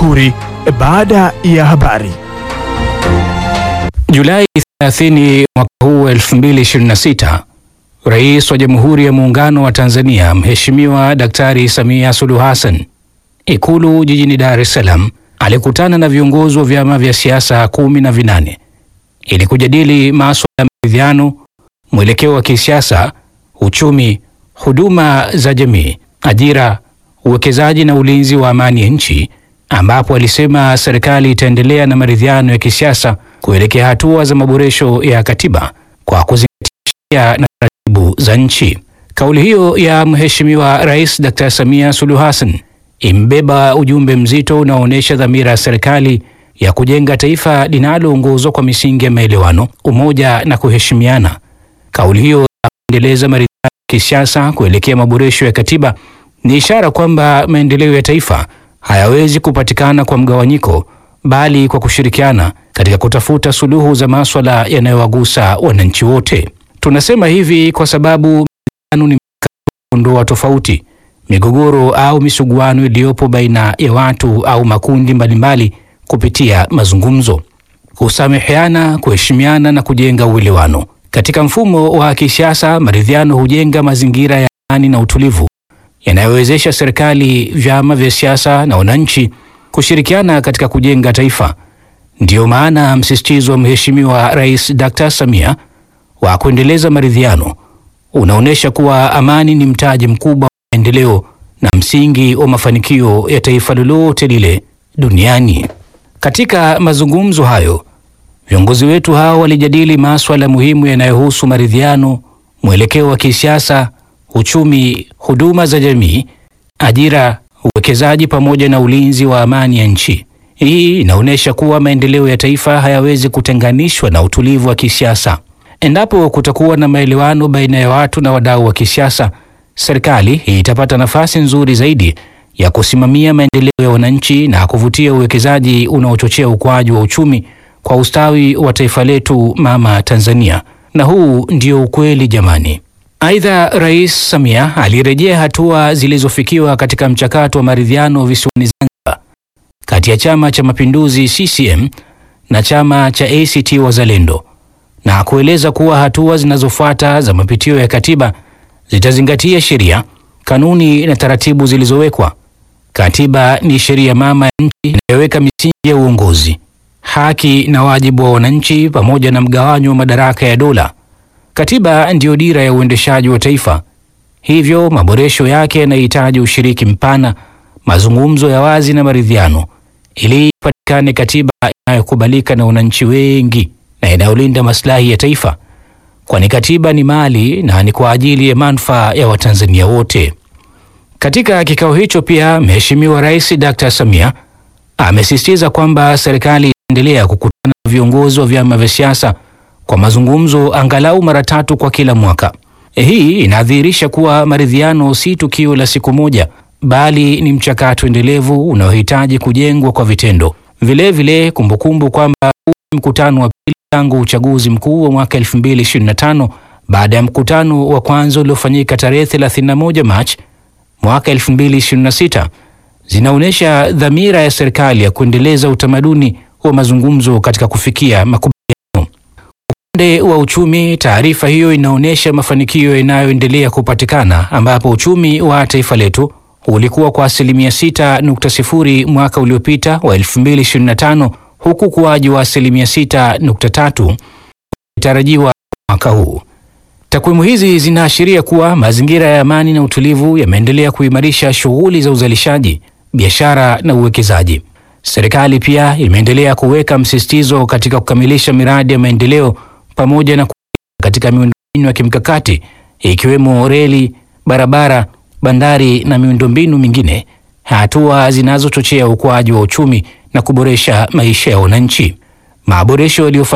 Jamhuri baada ya habari. Julai 30 mwaka huu 2026, Rais wa Jamhuri ya Muungano wa Tanzania Mheshimiwa Daktari Samia Suluhu Hassan Ikulu jijini Dar es Salaam alikutana na viongozi wa vyama vya siasa kumi na vinane ili kujadili masuala ya maridhiano, mwelekeo wa kisiasa, uchumi, huduma za jamii, ajira, uwekezaji na ulinzi wa amani ya nchi, ambapo alisema serikali itaendelea na maridhiano ya kisiasa kuelekea hatua za maboresho ya katiba kwa kuzingatia sheria na taratibu za nchi. Kauli hiyo ya Mheshimiwa Rais Dr. Samia Suluhu Hassan imbeba ujumbe mzito unaoonyesha dhamira ya serikali ya kujenga taifa linaloongozwa kwa misingi ya maelewano, umoja na kuheshimiana. Kauli hiyo ya kuendeleza maridhiano ya kisiasa kuelekea maboresho ya katiba ni ishara kwamba maendeleo ya taifa hayawezi kupatikana kwa mgawanyiko, bali kwa kushirikiana katika kutafuta suluhu za maswala yanayowagusa wananchi wote. Tunasema hivi kwa sababu maridhiano ni kuondoa tofauti, migogoro au misuguano iliyopo baina ya watu au makundi mbalimbali kupitia mazungumzo, kusameheana, kuheshimiana na kujenga uelewano. Katika mfumo wa kisiasa, maridhiano hujenga mazingira ya amani na utulivu yanayowezesha serikali, vyama vya siasa na wananchi kushirikiana katika kujenga taifa. Ndiyo maana msisitizo wa Mheshimiwa Rais Dr. Samia wa kuendeleza maridhiano unaonyesha kuwa amani ni mtaji mkubwa wa maendeleo na msingi wa mafanikio ya taifa lolote lile duniani. Katika mazungumzo hayo, viongozi wetu hao walijadili masuala muhimu yanayohusu maridhiano, mwelekeo wa kisiasa, uchumi, huduma za jamii, ajira, uwekezaji pamoja na ulinzi wa amani ya nchi. Hii inaonyesha kuwa maendeleo ya taifa hayawezi kutenganishwa na utulivu wa kisiasa. Endapo kutakuwa na maelewano baina ya watu na wadau wa kisiasa, serikali itapata nafasi nzuri zaidi ya kusimamia maendeleo ya wananchi na kuvutia uwekezaji unaochochea ukuaji wa uchumi kwa ustawi wa taifa letu mama Tanzania. Na huu ndio ukweli jamani. Aidha, Rais Samia alirejea hatua zilizofikiwa katika mchakato wa maridhiano visiwani Zanzibar kati ya Chama cha Mapinduzi CCM na chama cha ACT Wazalendo na kueleza kuwa hatua zinazofuata za mapitio ya katiba zitazingatia sheria, kanuni na taratibu zilizowekwa. Katiba ni sheria mama ya nchi inayoweka misingi ya uongozi, haki na wajibu wa wananchi pamoja na mgawanyo wa madaraka ya dola. Katiba ndiyo dira ya uendeshaji wa taifa, hivyo maboresho yake yanahitaji ushiriki mpana, mazungumzo ya wazi na maridhiano, ili ipatikane katiba inayokubalika na wananchi wengi na inayolinda maslahi ya taifa, kwani katiba ni mali na ni kwa ajili ya manufaa ya Watanzania wote. Katika kikao hicho pia, Mheshimiwa Rais Dr. Samia amesisitiza kwamba serikali itaendelea kukutana na viongozi wa vyama vya siasa kwa mazungumzo angalau mara tatu kwa kila mwaka. Hii inadhihirisha kuwa maridhiano si tukio la siku moja, bali ni mchakato endelevu unaohitaji kujengwa kwa vitendo. Vilevile, kumbukumbu kwamba huu ni mkutano wa pili tangu uchaguzi mkuu wa mwaka 2025 baada ya mkutano wa kwanza uliofanyika tarehe 31 Machi mwaka 2026 zinaonyesha dhamira ya serikali ya kuendeleza utamaduni wa mazungumzo katika kufikia makubaliano. Upande wa uchumi, taarifa hiyo inaonyesha mafanikio yanayoendelea kupatikana ambapo uchumi wa taifa letu ulikuwa kwa asilimia 6.0 mwaka uliopita wa 2025 huku ukuaji wa asilimia 6.3 itarajiwa mwaka huu. Takwimu hizi zinaashiria kuwa mazingira ya amani na utulivu yameendelea kuimarisha shughuli za uzalishaji, biashara na uwekezaji. Serikali pia imeendelea kuweka msisitizo katika kukamilisha miradi ya maendeleo pamoja na katika miundombinu ya kimkakati ikiwemo reli, barabara, bandari na miundombinu mingine, hatua zinazochochea ukuaji wa uchumi na kuboresha maisha ya wananchi. Maboresho yaliyofanyika